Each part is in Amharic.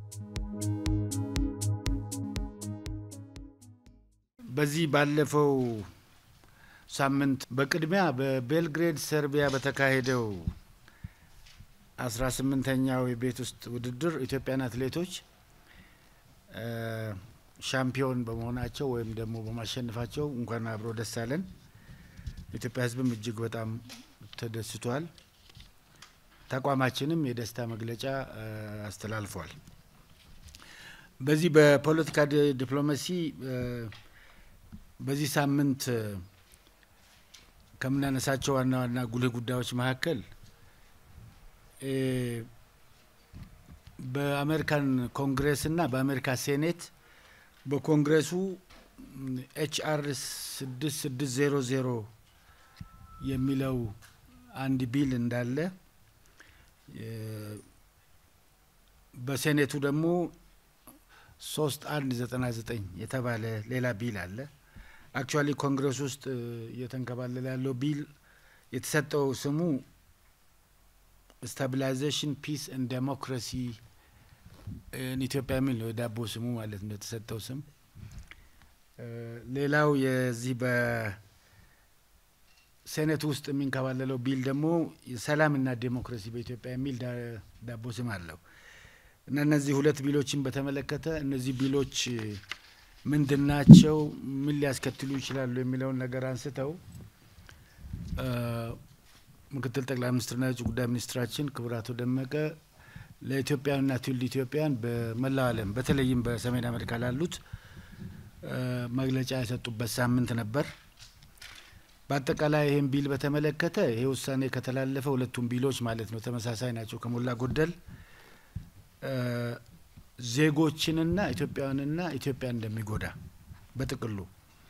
በዚህ ባለፈው ሳምንት በቅድሚያ በቤልግሬድ ሰርቢያ በተካሄደው አስራ ስምንተኛው የቤት ውስጥ ውድድር ኢትዮጵያን አትሌቶች ሻምፒዮን በመሆናቸው ወይም ደግሞ በማሸነፋቸው እንኳን አብሮ ደስ አለን። የኢትዮጵያ ሕዝብም እጅግ በጣም ተደስቷል። ተቋማችንም የደስታ መግለጫ አስተላልፏል። በዚህ በፖለቲካ ዲፕሎማሲ በዚህ ሳምንት ከምናነሳቸው ዋና ዋና ጉልህ ጉዳዮች መካከል በአሜሪካን ኮንግሬስ እና በአሜሪካ ሴኔት በኮንግሬሱ ኤችአር ስድስት ስድስት ዜሮ ዜሮ የሚለው አንድ ቢል እንዳለ በሴኔቱ ደግሞ ሶስት አንድ ዘጠና ዘጠኝ የተባለ ሌላ ቢል አለ። አክቹዋሊ ኮንግረስ ውስጥ እየተንከባለለ ያለው ቢል የተሰጠው ስሙ ስታቢላይዜሽን ፒስ ኤንድ ዴሞክራሲ ኢትዮጵያ የሚል ነው። የዳቦ ስሙ ማለት ነው የተሰጠው ስም። ሌላው የዚህ በሴኔቱ ውስጥ የሚንከባለለው ቢል ደግሞ ሰላምና ዴሞክራሲ በኢትዮጵያ የሚል ዳቦ ስም አለው እና እነዚህ ሁለት ቢሎችን በተመለከተ እነዚህ ቢሎች ምንድን ናቸው? ምን ሊያስከትሉ ይችላሉ? የሚለውን ነገር አንስተው ምክትል ጠቅላይ ሚኒስትርና የውጭ ጉዳይ ሚኒስትራችን ክቡር አቶ ደመቀ ለኢትዮጵያውያንና ትውልደ ኢትዮጵያን በመላው ዓለም በተለይም በሰሜን አሜሪካ ላሉት መግለጫ የሰጡበት ሳምንት ነበር። በአጠቃላይ ይህን ቢል በተመለከተ ይሄ ውሳኔ ከተላለፈ ሁለቱም ቢሎች ማለት ነው ተመሳሳይ ናቸው ከሞላ ጎደል ዜጎችንና ኢትዮጵያውያንና ኢትዮጵያ እንደሚጎዳ በጥቅሉ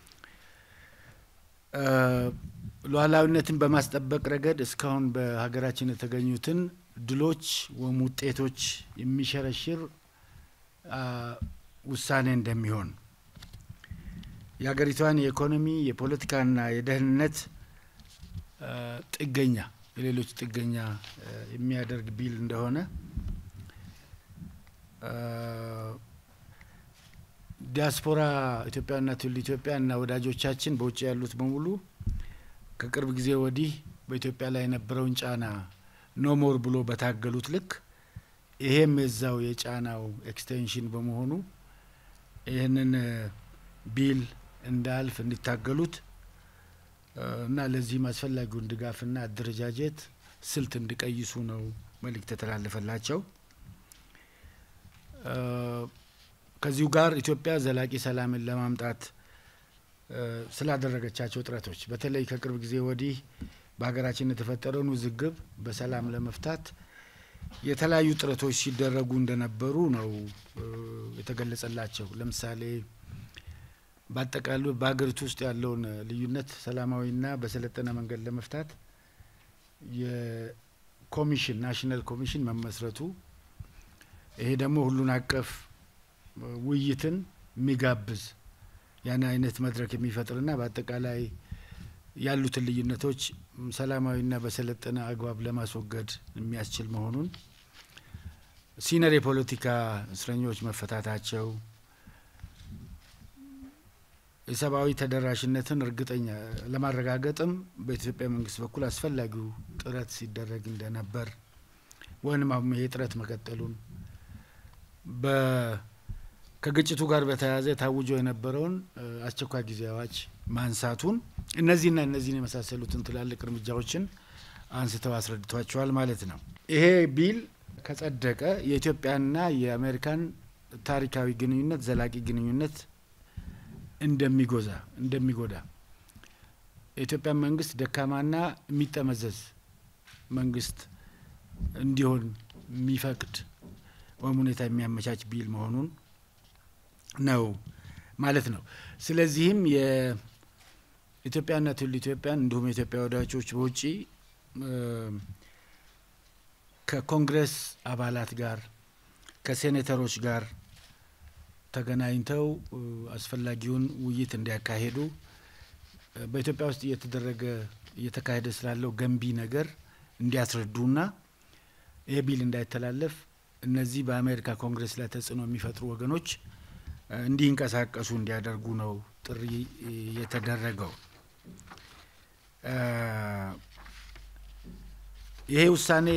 ሉዓላዊነትን በማስጠበቅ ረገድ እስካሁን በሀገራችን የተገኙትን ድሎች ወይም ውጤቶች የሚሸረሽር ውሳኔ እንደሚሆን የሀገሪቷን የኢኮኖሚ የፖለቲካና የደህንነት ጥገኛ የሌሎች ጥገኛ የሚያደርግ ቢል እንደሆነ ዲያስፖራ ኢትዮጵያና ትውልደ ኢትዮጵያ እና ወዳጆቻችን በውጭ ያሉት በሙሉ ከቅርብ ጊዜ ወዲህ በኢትዮጵያ ላይ የነበረውን ጫና ኖሞር ብሎ በታገሉት ልክ ይሄም የዛው የጫናው ኤክስቴንሽን በመሆኑ ይህንን ቢል እንዳልፍ እንዲታገሉት እና ለዚህም አስፈላጊውን ድጋፍና አደረጃጀት ስልት እንዲቀይሱ ነው መልእክት የተላለፈላቸው። ከዚሁ ጋር ኢትዮጵያ ዘላቂ ሰላምን ለማምጣት ስላደረገቻቸው ጥረቶች በተለይ ከቅርብ ጊዜ ወዲህ በሀገራችን የተፈጠረውን ውዝግብ በሰላም ለመፍታት የተለያዩ ጥረቶች ሲደረጉ እንደነበሩ ነው የተገለጸላቸው። ለምሳሌ በአጠቃሉ በሀገሪቱ ውስጥ ያለውን ልዩነት ሰላማዊና በሰለጠነ መንገድ ለመፍታት የኮሚሽን ናሽናል ኮሚሽን መመስረቱ ይሄ ደግሞ ሁሉን አቀፍ ውይይትን የሚጋብዝ ያን አይነት መድረክ የሚፈጥርና በአጠቃላይ ያሉትን ልዩነቶች ሰላማዊና በሰለጠነ አግባብ ለማስወገድ የሚያስችል መሆኑን፣ ሲነር የፖለቲካ እስረኞች መፈታታቸው፣ የሰብአዊ ተደራሽነትን እርግጠኛ ለማረጋገጥም በኢትዮጵያ መንግስት በኩል አስፈላጊው ጥረት ሲደረግ እንደነበር ወይም አሁን ይሄ ጥረት መቀጠሉን ከግጭቱ ጋር በተያያዘ ታውጆ የነበረውን አስቸኳይ ጊዜ አዋጅ ማንሳቱን እነዚህና እነዚህን የመሳሰሉትን ትላልቅ እርምጃዎችን አንስተው አስረድቷቸዋል ማለት ነው። ይሄ ቢል ከጸደቀ የኢትዮጵያና የአሜሪካን ታሪካዊ ግንኙነት ዘላቂ ግንኙነት እንደሚጎዛ እንደሚጎዳ የኢትዮጵያ መንግስት ደካማና የሚጠመዘዝ መንግስት እንዲሆን የሚፈቅድ ወይም ሁኔታ የሚያመቻች ቢል መሆኑን ነው ማለት ነው። ስለዚህም የኢትዮጵያና ትውልደ ኢትዮጵያን እንዲሁም የኢትዮጵያ ወዳጆች በውጭ ከኮንግረስ አባላት ጋር ከሴኔተሮች ጋር ተገናኝተው አስፈላጊውን ውይይት እንዲያካሄዱ በኢትዮጵያ ውስጥ እየተደረገ እየተካሄደ ስላለው ገንቢ ነገር እንዲያስረዱና ይህ ቢል እንዳይተላለፍ እነዚህ በአሜሪካ ኮንግረስ ላይ ተጽዕኖ የሚፈጥሩ ወገኖች እንዲንቀሳቀሱ እንዲያደርጉ ነው ጥሪ የተደረገው። ይሄ ውሳኔ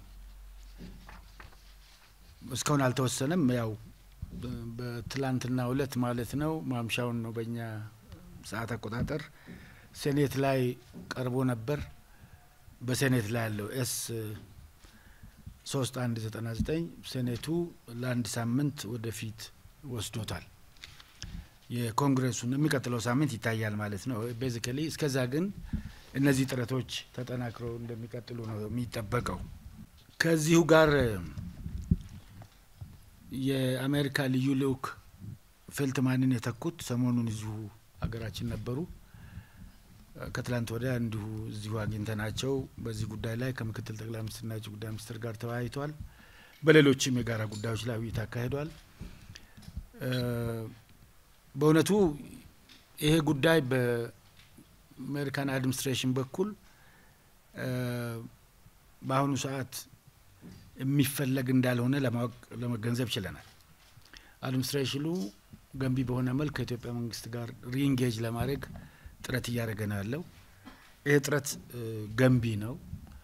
እስካሁን አልተወሰነም። ያው በትላንትና እለት ማለት ነው ማምሻውን ነው በእኛ ሰዓት አቆጣጠር ሴኔት ላይ ቀርቦ ነበር። በሴኔት ላይ ያለው ኤስ ሶስት አንድ ዘጠና ዘጠኝ ሴኔቱ ለአንድ ሳምንት ወደፊት ወስዶታል። የኮንግረሱን የሚቀጥለው ሳምንት ይታያል ማለት ነው። ቤዚካሊ እስከዛ ግን እነዚህ ጥረቶች ተጠናክረው እንደሚቀጥሉ ነው የሚጠበቀው። ከዚሁ ጋር የአሜሪካ ልዩ ልዑክ ፌልትማንን የተኩት ሰሞኑን እዚሁ ሀገራችን ነበሩ። ከትላንት ወዲያ እንዲሁ እዚሁ አግኝተናቸው በዚህ ጉዳይ ላይ ከምክትል ጠቅላይ ሚኒስትርና የውጭ ጉዳይ ሚኒስትር ጋር ተወያይተዋል። በሌሎችም የጋራ ጉዳዮች ላይ ውይይት አካሂዷል። በእውነቱ ይሄ ጉዳይ በአሜሪካን አድሚኒስትሬሽን በኩል በአሁኑ ሰዓት የሚፈለግ እንዳልሆነ ለማወቅ ለመገንዘብ ችለናል። አድሚኒስትሬሽኑ ገንቢ በሆነ መልክ ከኢትዮጵያ መንግስት ጋር ሪኢንጌጅ ለማድረግ ጥረት እያደረገ ነው ያለው። ይህ ጥረት ገንቢ ነው።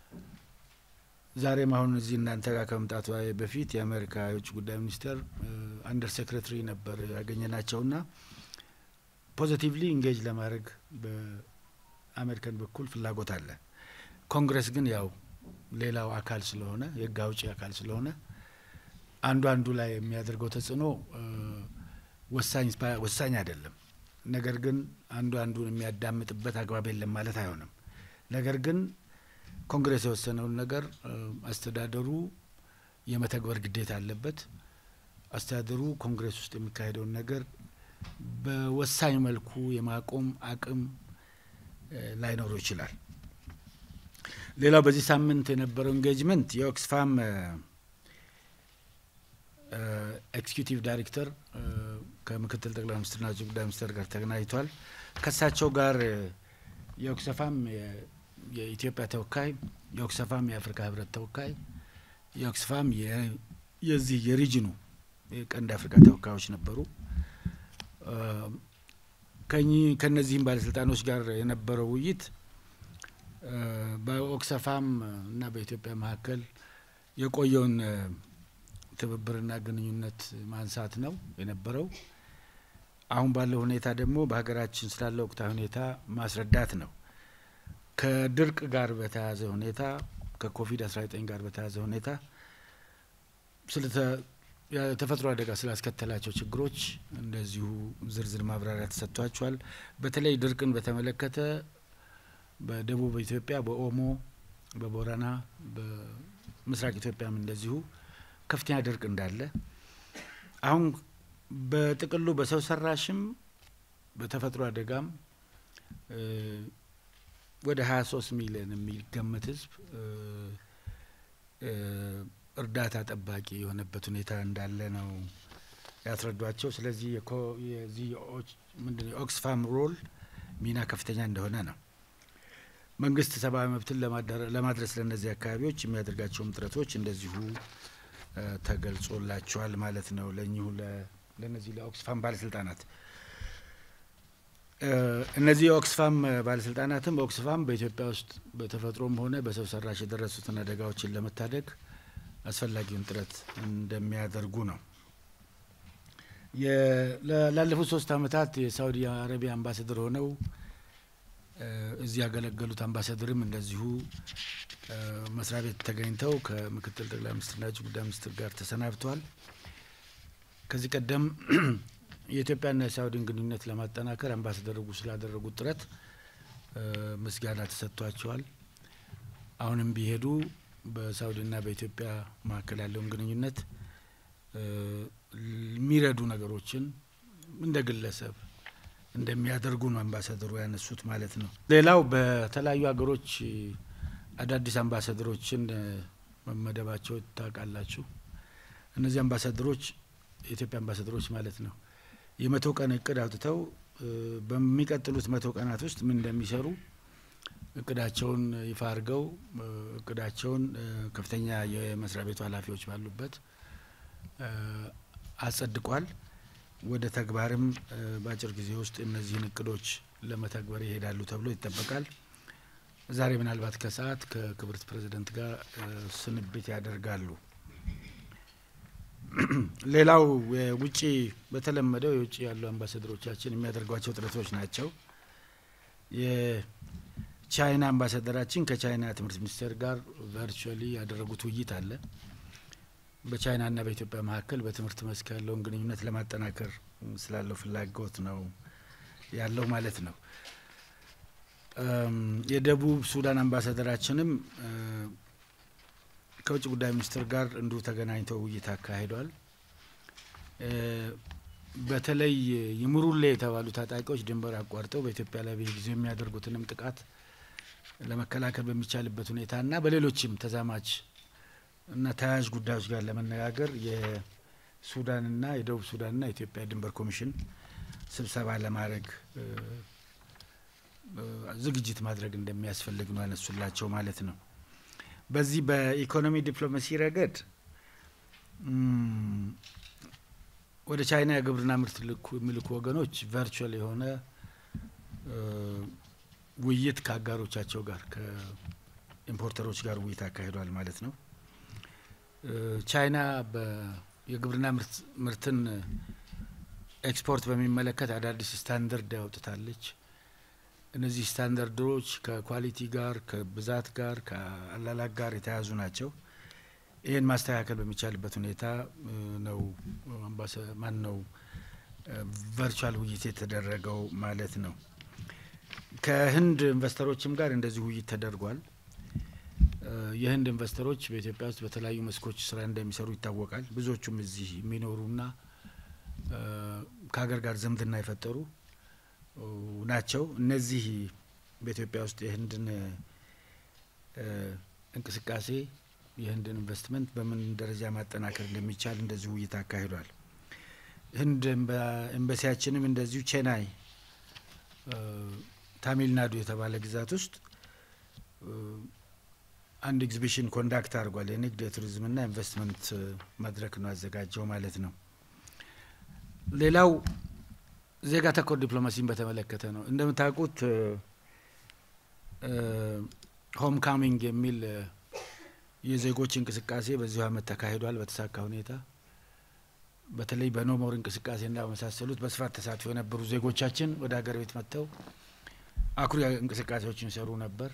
ዛሬም አሁን እዚህ እናንተ ጋር ከመምጣቱ በፊት የአሜሪካ የውጭ ጉዳይ ሚኒስቴር አንደር ሴክሬታሪ ነበር ያገኘናቸውና ፖዚቲቭሊ ኢንጌጅ ለማድረግ በአሜሪካን በኩል ፍላጎት አለ። ኮንግረስ ግን ያው ሌላው አካል ስለሆነ የህግ አውጪ አካል ስለሆነ አንዱ አንዱ ላይ የሚያደርገው ተጽዕኖ ወሳኝ ወሳኝ አይደለም። ነገር ግን አንዱ አንዱን የሚያዳምጥበት አግባብ የለም ማለት አይሆንም። ነገር ግን ኮንግሬስ የወሰነውን ነገር አስተዳደሩ የመተግበር ግዴታ አለበት። አስተዳደሩ ኮንግሬስ ውስጥ የሚካሄደውን ነገር በወሳኝ መልኩ የማቆም አቅም ላይኖረው ይችላል። ሌላው በዚህ ሳምንት የነበረው ኢንጌጅመንት የኦክስፋም ኤክስኪዩቲቭ ዳይሬክተር ከምክትል ጠቅላይ ሚኒስትርና ውጭ ጉዳይ ሚኒስትር ጋር ተገናኝቷል። ከእሳቸው ጋር የኦክስፋም የኢትዮጵያ ተወካይ፣ የኦክስፋም የአፍሪካ ህብረት ተወካይ፣ የኦክስፋም የዚህ የሪጅኑ የቀንድ አፍሪካ ተወካዮች ነበሩ። ከነዚህም ባለስልጣኖች ጋር የነበረው ውይይት በኦክስፋም እና በኢትዮጵያ መካከል የቆየውን ትብብርና ግንኙነት ማንሳት ነው የነበረው። አሁን ባለው ሁኔታ ደግሞ በሀገራችን ስላለ ወቅታዊ ሁኔታ ማስረዳት ነው። ከድርቅ ጋር በተያያዘ ሁኔታ ከኮቪድ 19 ጋር በተያያዘ ሁኔታ የተፈጥሮ አደጋ ስላስከተላቸው ችግሮች እንደዚሁ ዝርዝር ማብራሪያ ተሰጥቷቸዋል። በተለይ ድርቅን በተመለከተ በደቡብ ኢትዮጵያ በኦሞ፣ በቦረና፣ በምስራቅ ኢትዮጵያም እንደዚሁ ከፍተኛ ድርቅ እንዳለ አሁን በጥቅሉ በሰው ሰራሽም በተፈጥሮ አደጋም ወደ ሀያ ሶስት ሚሊዮን የሚገመት ህዝብ እርዳታ ጠባቂ የሆነበት ሁኔታ እንዳለ ነው ያስረዷቸው። ስለዚህ የዚህ ምንድን የኦክስፋም ሮል ሚና ከፍተኛ እንደሆነ ነው። መንግስት ሰብአዊ መብትን ለማድረስ ለእነዚህ አካባቢዎች የሚያደርጋቸውም ጥረቶች እንደዚሁ ተገልጾላቸዋል ማለት ነው። ለእኚሁ ለእነዚህ ለኦክስፋም ባለስልጣናት እነዚህ የኦክስፋም ባለስልጣናትም ኦክስፋም በኢትዮጵያ ውስጥ በተፈጥሮም ሆነ በሰው ሰራሽ የደረሱትን አደጋዎችን ለመታደግ አስፈላጊውን ጥረት እንደሚያደርጉ ነው። ላለፉት ሶስት አመታት የሳውዲ አረቢያ አምባሳደር ሆነው እዚህ ያገለገሉት አምባሳደርም እንደዚሁ መስሪያ ቤት ተገኝተው ከምክትል ጠቅላይ ሚኒስትርና የውጭ ጉዳይ ሚኒስትር ጋር ተሰናብተዋል። ከዚህ ቀደም የኢትዮጵያና የሳውዲን ግንኙነት ለማጠናከር አምባሳደሩ ስላደረጉት ጥረት ምስጋና ተሰጥቷቸዋል። አሁንም ቢሄዱ በሳውዲና በኢትዮጵያ መካከል ያለውን ግንኙነት የሚረዱ ነገሮችን እንደ ግለሰብ እንደሚያደርጉ ነው አምባሳደሩ ያነሱት ማለት ነው። ሌላው በተለያዩ ሀገሮች አዳዲስ አምባሳደሮችን መመደባቸው ታውቃላችሁ። እነዚህ አምባሳደሮች የኢትዮጵያ አምባሳደሮች ማለት ነው የመቶ ቀን እቅድ አውጥተው በሚቀጥሉት መቶ ቀናት ውስጥ ምን እንደሚሰሩ እቅዳቸውን ይፋ አድርገው እቅዳቸውን ከፍተኛ የመስሪያ ቤቱ ኃላፊዎች ባሉበት አጸድቋል። ወደ ተግባርም በአጭር ጊዜ ውስጥ እነዚህን እቅዶች ለመተግበር ይሄዳሉ ተብሎ ይጠበቃል። ዛሬ ምናልባት ከሰዓት ከክብርት ፕሬዚደንት ጋር ስንብት ያደርጋሉ። ሌላው የውጭ በተለመደው የውጭ ያሉ አምባሳደሮቻችን የሚያደርጓቸው ጥረቶች ናቸው። የቻይና አምባሳደራችን ከቻይና ትምህርት ሚኒስቴር ጋር ቨርቹዋሊ ያደረጉት ውይይት አለ። በቻይናና በኢትዮጵያ መካከል በትምህርት መስክ ያለውን ግንኙነት ለማጠናከር ስላለው ፍላጎት ነው ያለው ማለት ነው። የደቡብ ሱዳን አምባሳደራችንም ከውጭ ጉዳይ ሚኒስትር ጋር እንዲሁ ተገናኝተው ውይይት አካሂዷል። በተለይ ይምሩሌ የተባሉ ታጣቂዎች ድንበር አቋርጠው በኢትዮጵያ ላይ በየጊዜው የሚያደርጉትንም ጥቃት ለመከላከል በሚቻልበት ሁኔታና በሌሎችም ተዛማች እና ተያያዥ ጉዳዮች ጋር ለመነጋገር የሱዳንና የደቡብ ሱዳንና የኢትዮጵያ ድንበር ኮሚሽን ስብሰባ ለማድረግ ዝግጅት ማድረግ እንደሚያስፈልግ ነው ያነሱላቸው ማለት ነው። በዚህ በኢኮኖሚ ዲፕሎማሲ ረገድ ወደ ቻይና የግብርና ምርት የሚልኩ ወገኖች ቨርቹዋል የሆነ ውይይት ከአጋሮቻቸው ጋር ከኢምፖርተሮች ጋር ውይይት አካሂዷል ማለት ነው። ቻይና የግብርና ምርትን ኤክስፖርት በሚመለከት አዳዲስ ስታንዳርድ ያውጥታለች። እነዚህ ስታንዳርዶች ከኳሊቲ ጋር፣ ከብዛት ጋር፣ ከአላላክ ጋር የተያዙ ናቸው። ይህን ማስተካከል በሚቻልበት ሁኔታ ነው ማን ነው ቨርቹዋል ውይይት የተደረገው ማለት ነው። ከህንድ ኢንቨስተሮችም ጋር እንደዚህ ውይይት ተደርጓል። የህንድ ኢንቨስተሮች በኢትዮጵያ ውስጥ በተለያዩ መስኮች ስራ እንደሚሰሩ ይታወቃል። ብዙዎቹም እዚህ የሚኖሩና ከሀገር ጋር ዝምድና የፈጠሩ ናቸው። እነዚህ በኢትዮጵያ ውስጥ የህንድን እንቅስቃሴ የህንድን ኢንቨስትመንት በምን ደረጃ ማጠናከር እንደሚቻል እንደዚሁ ውይይት አካሂዷል። ህንድ ኤምባሲያችንም እንደዚሁ ቼናይ ታሚልናዱ የተባለ ግዛት ውስጥ አንድ ኤግዚቢሽን ኮንዳክት አድርጓል። የንግድ የቱሪዝምና ኢንቨስትመንት መድረክ ነው ያዘጋጀው ማለት ነው። ሌላው ዜጋ ተኮር ዲፕሎማሲን በተመለከተ ነው። እንደምታውቁት ሆም ካሚንግ የሚል የዜጎች እንቅስቃሴ በዚሁ ዓመት ተካሂዷል በተሳካ ሁኔታ። በተለይ በኖሞር እንቅስቃሴና በመሳሰሉት በስፋት ተሳትፎ የነበሩ ዜጎቻችን ወደ ሀገር ቤት መጥተው አኩሪ እንቅስቃሴዎችን ይሰሩ ነበር።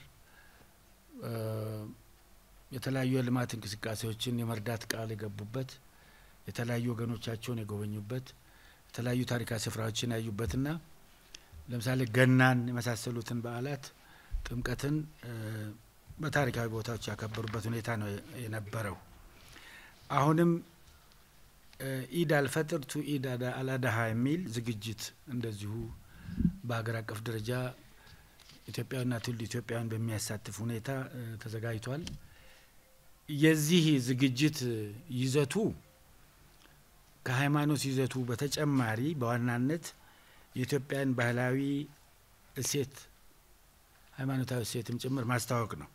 የተለያዩ የልማት እንቅስቃሴዎችን የመርዳት ቃል የገቡበት፣ የተለያዩ ወገኖቻቸውን የጎበኙበት፣ የተለያዩ ታሪካዊ ስፍራዎችን ያዩበትና ለምሳሌ ገናን የመሳሰሉትን በዓላት ጥምቀትን በታሪካዊ ቦታዎች ያከበሩበት ሁኔታ ነው የነበረው። አሁንም ኢድ አልፈጥር ቱ ኢድ አላዳሃ የሚል ዝግጅት እንደዚሁ በሀገር አቀፍ ደረጃ ኢትዮጵያዊና ትውልድ ኢትዮጵያውያን በሚያሳትፍ ሁኔታ ተዘጋጅቷል። የዚህ ዝግጅት ይዘቱ ከሃይማኖት ይዘቱ በተጨማሪ በዋናነት የኢትዮጵያን ባህላዊ እሴት ሃይማኖታዊ እሴትም ጭምር ማስተዋወቅ ነው።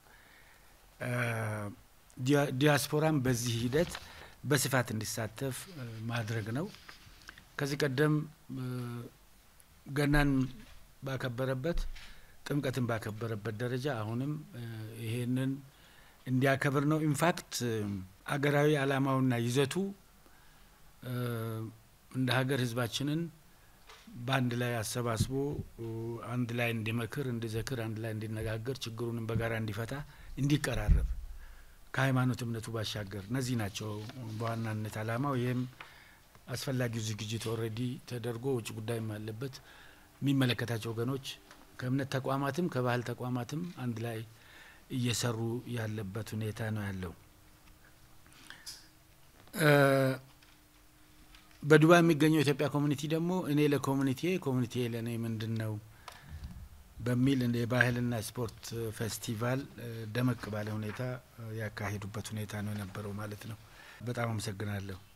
ዲያስፖራም በዚህ ሂደት በስፋት እንዲሳተፍ ማድረግ ነው። ከዚህ ቀደም ገናን ባከበረበት ጥምቀትን ባከበረበት ደረጃ አሁንም ይሄንን እንዲያከብር ነው። ኢንፋክት አገራዊ ዓላማውና ይዘቱ እንደ ሀገር ሕዝባችንን በአንድ ላይ አሰባስቦ አንድ ላይ እንዲመክር፣ እንዲዘክር፣ አንድ ላይ እንዲነጋገር፣ ችግሩንም በጋራ እንዲፈታ፣ እንዲቀራረብ ከሃይማኖት እምነቱ ባሻገር እነዚህ ናቸው በዋናነት ዓላማው። ይህም አስፈላጊው ዝግጅት ኦልሬዲ ተደርጎ ውጭ ጉዳይም አለበት የሚመለከታቸው ወገኖች ከእምነት ተቋማትም ከባህል ተቋማትም አንድ ላይ እየሰሩ ያለበት ሁኔታ ነው ያለው። በዱባይ የሚገኘው የኢትዮጵያ ኮሚኒቲ ደግሞ እኔ ለኮሚኒቲ ኮሚኒቲ ለእኔ ምንድን ነው በሚል የባህልና ስፖርት ፌስቲቫል ደመቅ ባለ ሁኔታ ያካሄዱበት ሁኔታ ነው የነበረው ማለት ነው። በጣም አመሰግናለሁ።